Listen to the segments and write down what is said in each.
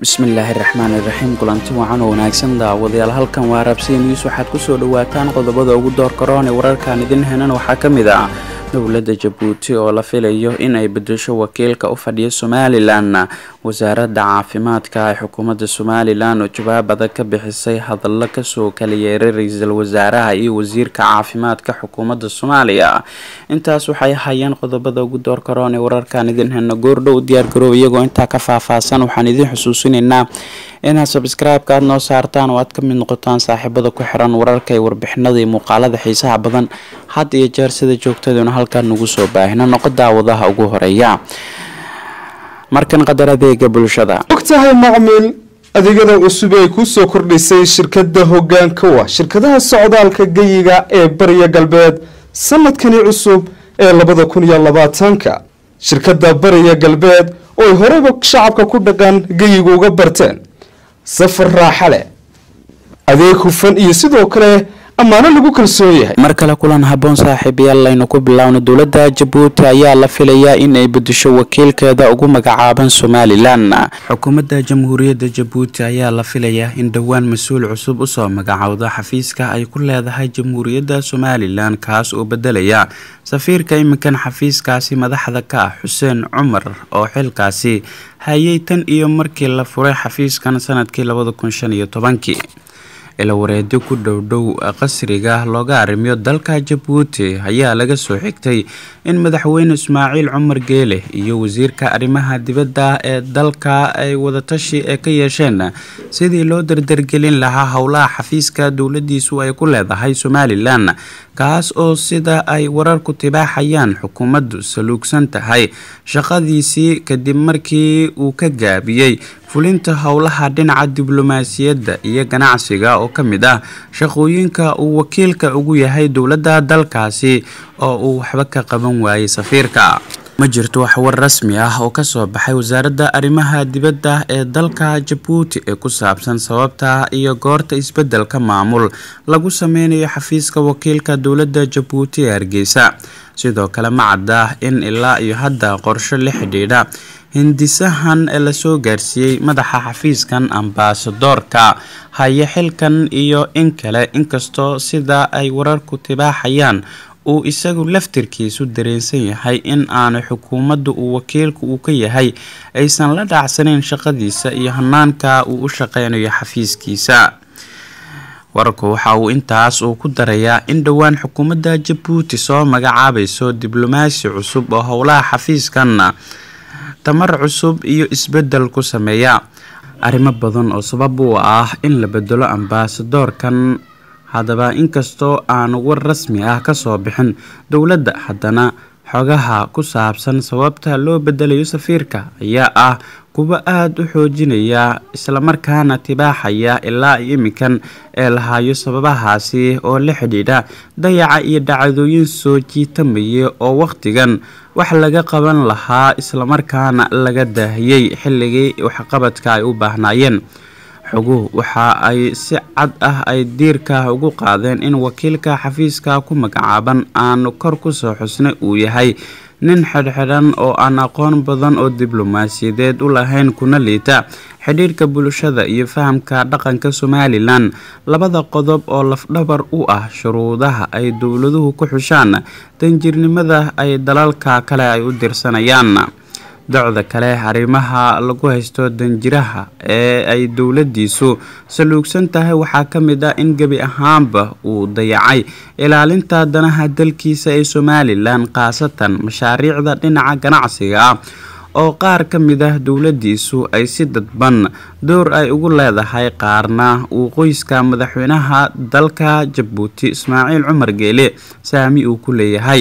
bismillaahi raxmaani raxiim kulanti wacan oo wanaagsan daawadayaal halkan waa raabsiya news waxaad kusoo dhawaataan qodobada ugu door karoon ee wararkan idin henan waxaa ka mid ah dowladda jabuuti oo la filayo in ay bedesho wakiilka u fadhiya somalilan wasaaradda caafimaadka ee xukuumadda somalilan oo jawaab adag ka bixisay hadallo kasoo kala yeeray ra-iisul wasaaraha iyo wasiirka caafimaadka xukuumadda soomaaliya intaas waxay hayeen qodobada ugu door karoon ee wararkan idin heno goordhow diyaargaroob iyagoo intaa ka faahfaahsan waxaan idin xusuusinaynaa inaad sabscribe-ka aad noo saartaan oo aad ka mid noqotaan saaxiibada ku xiran wararka iyo warbixinada iyo muuqaalada xiisaha badan had iyo jeer sida joogtaduna halkan nagu soo baahina noqo daawadaha ugu horeeya markan qadar adeega bulshada ogtahay macmiil adeegyada cusub ay ku soo kordhisay shirkada hogaanka wa shirkadaha socdaalka geyiga ee bariya galbeed sanadkani cusub ee labada kun iyo labaatanka shirkada bariya galbeed oo ay horeyba shacabka ku dhaqan geyiga uga barteen safar raaxa leh adeeg hufan iyo sidoo kale ammaano lagu kalsoon yahay mar kale kulan haboon saaxiibayaal laynu ku bilaawno dowladda jabuuti ayaa la filayaa in ay bedesho wakiilkeeda ugu magacaaban somalilan xukuumadda jamhuuriyadda jabuuti ayaa la filayaa in dhowaan mas-uul cusub usoo magacowda xafiiska ay ku leedahay jamhuuriyadda somalilan kaas oo bedelaya safiirka iminkan xafiiskaasi madaxda ka ah xuseen cumar oo xilkaasi hayay tan iyo markii la furay xafiiskan sanadkii labada kun shan iyo tobankii ilawareedyo ku dhowdhow qasriga looga arrimiyo dalka jabuuti ayaa laga soo xigtay in madaxweyne ismaaciil cumar geele iyo wasiirka arrimaha dibadda ee dalka ay wadatashi ee ka yeesheen sidii loo dardargelin lahaa howlaha xafiiska dowladiisu ay ku leedahay somalilan kaas oo sida ay wararku tibaaxayaan xukuumaddu saluugsan tahay shaqadiisii kadib markii uu ka gaabiyey fulinta howlaha dhinaca diblomaasiyadda iyo ganacsiga oo ka mid ah shaqooyinka uu wakiilka ugu yahay dowladda dalkaasi oo uu waxba ka qaban waayey safiirka ma jirto wax war rasmi ah oo kasoo baxay wasaaradda arrimaha dibadda ee dalka jabuuti ee ku saabsan sababta iyo goorta isbedelka maamul lagu sameynayo xafiiska wakiilka dowladda jabuuti ee hargeysa sidoo kale ma cadda in ilaa iyo hadda qorsho la xidhiidha hindisahan ee lasoo gaarsiiyey madaxa xafiiskan ambaasadoorka haya xilkan iyo in kale inkastoo sida ay wararku tibaaxayaan uu isagu laftirkiisu dareensan yahay in aanu xukuumadda uu wakiilka uu ka yahay aysan la dhacsanayn shaqadiisa iyo hanaanka uu u shaqeynayo xafiiskiisa wararku waxa uu intaas uu ku darayaa in dhowaan xukuumadda jabuuti soo magacaabayso diblomaasi cusub oo howlaha xafiiskan tamar cusub iyo isbedel ku sameeya arrimo badan oo sabab u ah in la bedelo ambaasadoorkan haddaba inkastoo aanu war rasmi ah kasoo bixin dowladda haddana xogaha ku saabsan sababta loo bedelayo safiirka ayaa ah kuwa aada u xoojinaya islamarkaana tibaaxaya ilaa iminkan ee lahaayo sababahaasi oo la xidhiidha dayaca iyo dhacdooyin soo jiitamayay oo wakhtigan wax laga qaban lahaa islamarkaana laga daahiyey xilligii waxqabadka ay u baahnaayeen xoguhu waxa ay si cad ah ay diirka ugu qaadeen in wakiilka xafiiska ku magacaaban aanu kor kusoo xusnay uu yahay nin xidhxidhan oo aan aqoon badan oo diblomaasiyadeed u lahayn kuna liita xidhiirhka bulshada iyo fahamka dhaqanka somalilan labada qodob oo lafdhabar u ah shuruudaha ay dowladuhu ku xushaan danjirnimada ay dalalka kale ay u dirsanayaan docda kale arrimaha lagu haysto danjiraha ee ay dowladiisu saluugsan tahay waxaa ka mid ah in gebi ahaanba uu dayacay ilaalinta danaha dalkiisa ee somalilan khaasatan mashaariicda dhinaca ganacsiga ah oo qaar ka mid ah dowladiisu ay si dadban door ay ugu leedahay qaarna uu qoyska madaxweynaha dalka jabuuti ismaaciil cumar geele saami uu ku leeyahay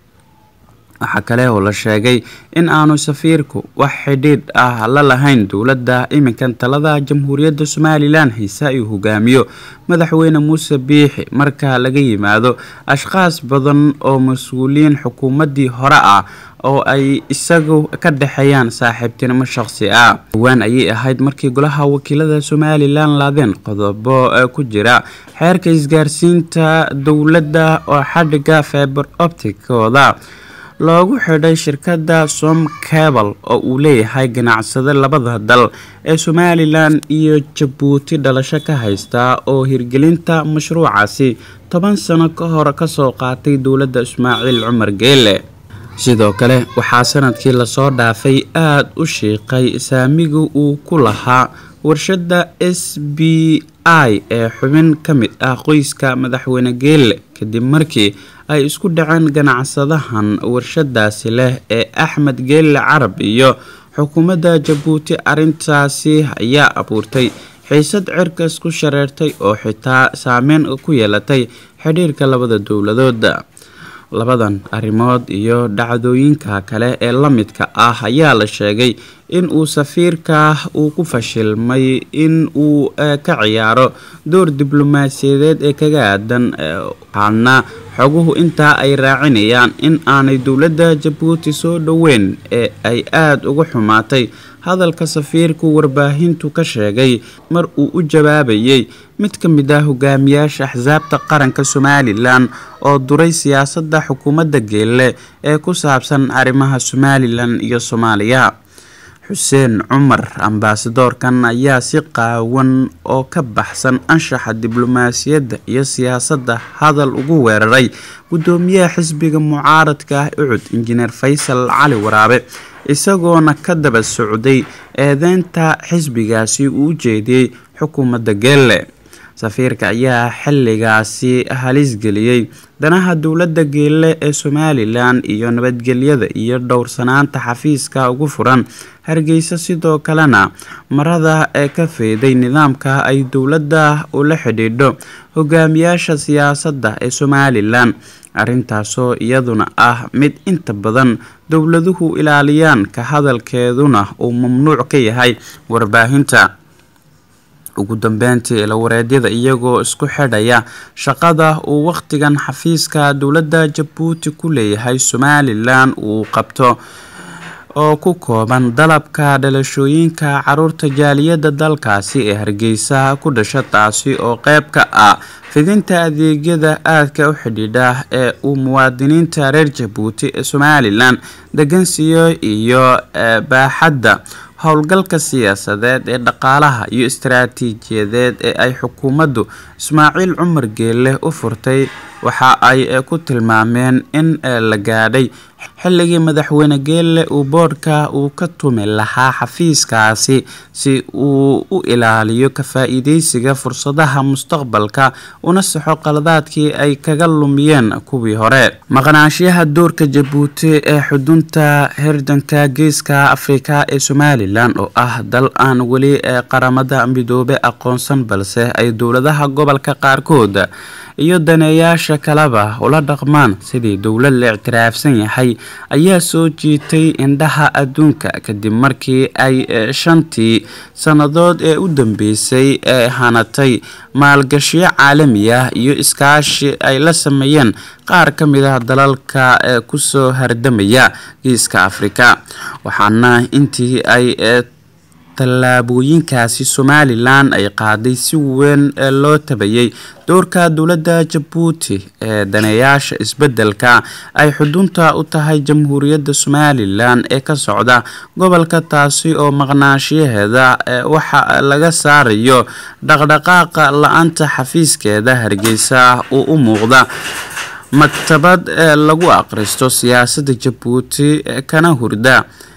waxaa kale oo la sheegay in aanu safiirku wax xidhiidh ah la lahayn dowladda iminkan talada jamhuuriyadda somalilan haysa uu hogaamiyo madaxweyne muuse biixi marka laga yimaado ashqaas badan oo mas-uuliyiin xukuumaddii hore ah oo ay isagu ka dhexeeyaan saaxiibtinimo shaqsi ah dhowaan ayay ahayd markii golaha wakiilada somalilan laadeen qodobo ku jira xeerka isgaarsiinta dowladda oo xadhiga feber opticooda loogu xidhay shirkadda som cabal oo uu leeyahay ganacsade labada dal ee somalilan iyo jabuuti dhalasho ka haysta oo hirgelinta mashruucaasi toban sano ka hor kasoo qaatay dowladda ismaaciil cumar geele sidoo kale waxaa sanadkii lasoo dhaafay aada u shiiqay saamiga uu ku lahaa warshadda s b i ee xubin ka mid ah qoyska madaxweyne geelle kadib markii ay isku dhaceen ganacsadahan warshadaasi leh ee axmed geelle carab iyo xukuumadda jabuuti arrintaasi ayaa abuurtay xiisad cirkas ku shareertay oo xitaa saameyn ku yeelatay xidhiirka labada dowladood labadan arrimood iyo dhacdooyinka kale ee la midka ah ayaa la sheegay in uu safiirka uu ku fashilmay in uu ka ciyaaro door diblomaasiyadeed ee kaga aadan waxaana xoguhu intaa ay raacinayaan in aanay dowladda jabuuti soo dhoweyn ee ay aada uga xumaatay hadalka safiirku warbaahintu ka sheegay mar uu u jawaabayay mid ka mid ah hogaamiyaasha axsaabta qaranka somalilan oo duray siyaasadda xukuumadda geelle ee ku saabsan arrimaha somalilan iyo soomaaliya xuseen cumar ambaasadoorkan ayaa si qaawan oo ka baxsan anshaxa diblomaasiyadda iyo siyaasadda hadal ugu weeraray guddoomiyaha xisbiga mucaaradka ah ucud injineer faysal cali waraabe isagoona ka daba socday eedeynta xisbigaasi uu u jeediyey xukuumadda geelle safiirka ayaa xilligaasi halis geliyey danaha dowladda geelle ee somalilan iyo nabadgelyada iyo dhowrsanaanta xafiiska ugu furan hargeysa sidoo kalena marada ee ka feeday nidaamka ay dowladda ula xidhiidho hogaamiyaasha siyaasadda ee somalilan arrintaasoo iyaduna ah mid inta badan dowladuhu ilaaliyaan ka hadalkeeduna uu mamnuuc ka yahay warbaahinta ugu dambeyntii ilawareedyada iyagoo isku xidhaya shaqada uu wakhtigan xafiiska dowladda jabuuti ku leeyahay somalilan uu qabto oo ku kooban dalabka dhalashooyinka caruurta jaaliyadda dalkaasi ee hargeysa ku dhasha taasi oo qeyb ka ah fidinta adeegyada aadka u xidhiidha ee uu muwaadiniinta reer jabuuti ee somalilan degansiyo iyo baaxadda howlgalka siyaasadeed ee dhaqaalaha iyo istaraatiijiyadeed ee ay xukuumaddu ismaaciil cumar geelle u furtay waxa ay ku tilmaameen in la gaadhay xilligii madaxweyne geelle uu boodhka uu ka tumi lahaa xafiiskaasi si uu u ilaaliyo ka faa-iideysiga fursadaha mustaqbalka una saxo qaladaadkii ay kaga lumiyeen kuwii hore maqnaanshiyaha doorka jabuuti ee xudunta hirdanka geeska afrika ee somalilan oo ah dal aan weli qaramada midoobe aqoonsan balse ay dowladaha gobolka qaarkood iyo daneeyaasha kaleba ula dhaqmaan sidii dowlad la ictiraafsan yahay ayaa soo jiitay indhaha adduunka kadib markii ay shantii sannadood ee u dambeysay ee hanatay maalgashiyo caalami ah iyo iskaashi ay la sameeyeen qaar ka mid ah dalalka ee kusoo hardamaya geeska afrika waxaana intii ay tallaabooyinkaasi somalilan ay qaaday si weyn loo tabayay doorka dowladda jabuuti ee daneeyaasha isbedelka ay xudunta u tahay jamhuuriyadda somalilan ee ka socda gobolka taasi oo maqnaashiyaheeda waxa laga saarayo dhaqdhaqaaqa la-anta xafiiskeeda hargeysa uu u muuqda maktabad lagu aqristo siyaasadda jabuuti kana hurda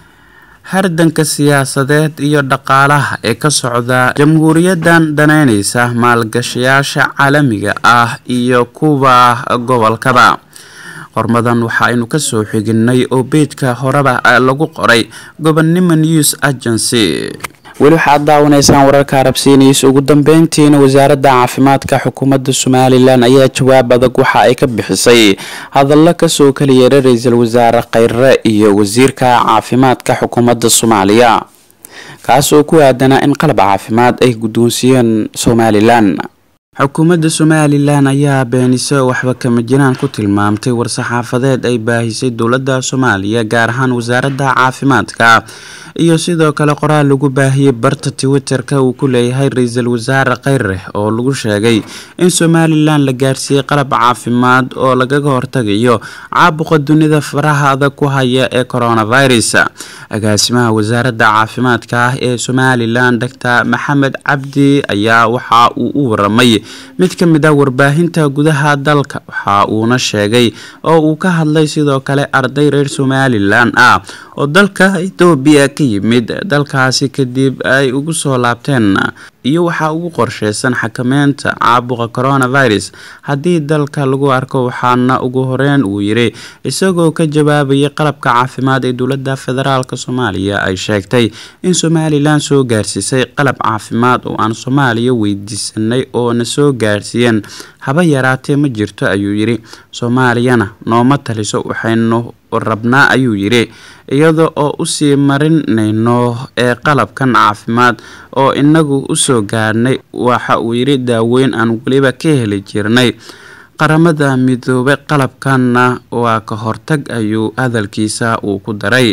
hardanka siyaasadeed iyo dhaqaalaha ee ka socda jamhuuriyadan daneyneysa maalgashayaasha caalamiga ah iyo kuwa gobolkaba qormadan waxaaynu kasoo xiginay oo beejka horeba lagu qoray gobonnimo news agency weli waxaad daawanaysaan wararka arabsiinaysa ugu dambeyntiina wasaaradda caafimaadka xukuumadda somalilan ayaa jawaab adag waxa ay ka bixisay hadallo kasoo kala yeeray ra-iisul wasaare kheyre iyo wasiirka caafimaadka xukuumadda soomaaliya kaas oo ku aadanaa in qalab caafimaad ay guddoonsiiyeen somalilan xukuumadda somalilan ayaa beenise waxba kama jiraan ku tilmaamtay war-saxaafadeed ay baahisay dowladda soomaaliya gaar ahaan wasaaradda caafimaadka iyo sidoo kale qoraal lagu baahiyey barta twitter-ka uu ku leeyahay ra-iisul wasaare kheyre oo lagu sheegay in somalilan la gaarsiiyey qalab caafimaad oo lagaga hortagayo caabuqa dunida faraha adag ku haya ee coronavirus agaasimaha wasaaradda caafimaadka ah ee somalilan doctor maxamed cabdi ayaa waxa uu u waramay mid ka mid ah warbaahinta gudaha dalka waxa uuna sheegay oo uu ka hadlay sidoo kale arday reer somalilan ah oo dalka etoobiya ka yimid dalkaasi kadib ay ugu soo laabteen iyo waxaa ugu qorsheysan xakameynta caabuqa coronavirus haddii dalka lagu arko waxaana ugu horeyn uu yiri isagoo ka jawaabayay qalabka caafimaad ee dowladda federaalk soomaaliya ay sheegtay in somalilan soo gaarsiisay qalab caafimaad oo aan soomaaliya weydiisanay oo na soo gaarsiiyeen haba yaraatee ma jirto ayuu yiri soomaaliyana nooma taliso waxaynu rabnaa ayuu yiri iyada oo usii marinayno ee qalabkan caafimaad oo inagu usoo gaarnay waxa uu yiri daaweyn aan weliba ka heli jirnay qaramada midoobay qalabkanna waa ka hortag ayuu hadalkiisa uu ku daray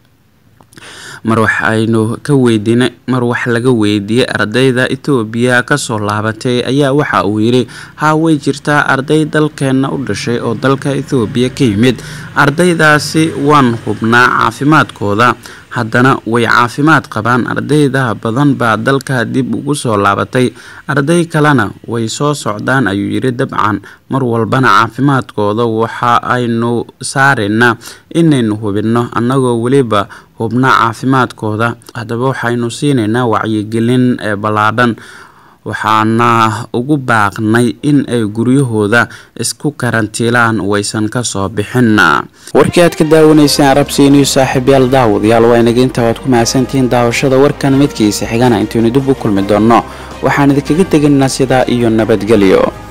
mar waxaynu ka weydiinay mar wax laga weydiiyey ardayda etoobiya kasoo laabatay ayaa waxa uu yiri haa way jirtaa arday dalkeena u dhashay oo dalka ethoobiya ka yimid ardaydaasi waan hubnaa caafimaadkooda haddana way caafimaad qabaan ardayda badan baa dalka dib ugu soo laabatay arday kalena way soo socdaan ayuu yiri dabcan mar walbana caafimaadkooda waxa aynu saaraynaa inaynu hubinno annagoo weliba hubna caafimaadkooda haddaba waxaynu siinaynaa wacyigelin ee ballaadhan waxaana ugu baaqnay in ay guryahooda isku karantiilaan waysan kasoo bixin warkii aad ka daawanayseen arabsiiniyo saaxiibyaal daawadayaal waa inaga intaa waad ku mahadsantihiin daawashada warkan midkiisa xigana intaynu dib u kulmi doonno waxaan idinkaga tegaynaa sidaa iyo nabadgelyo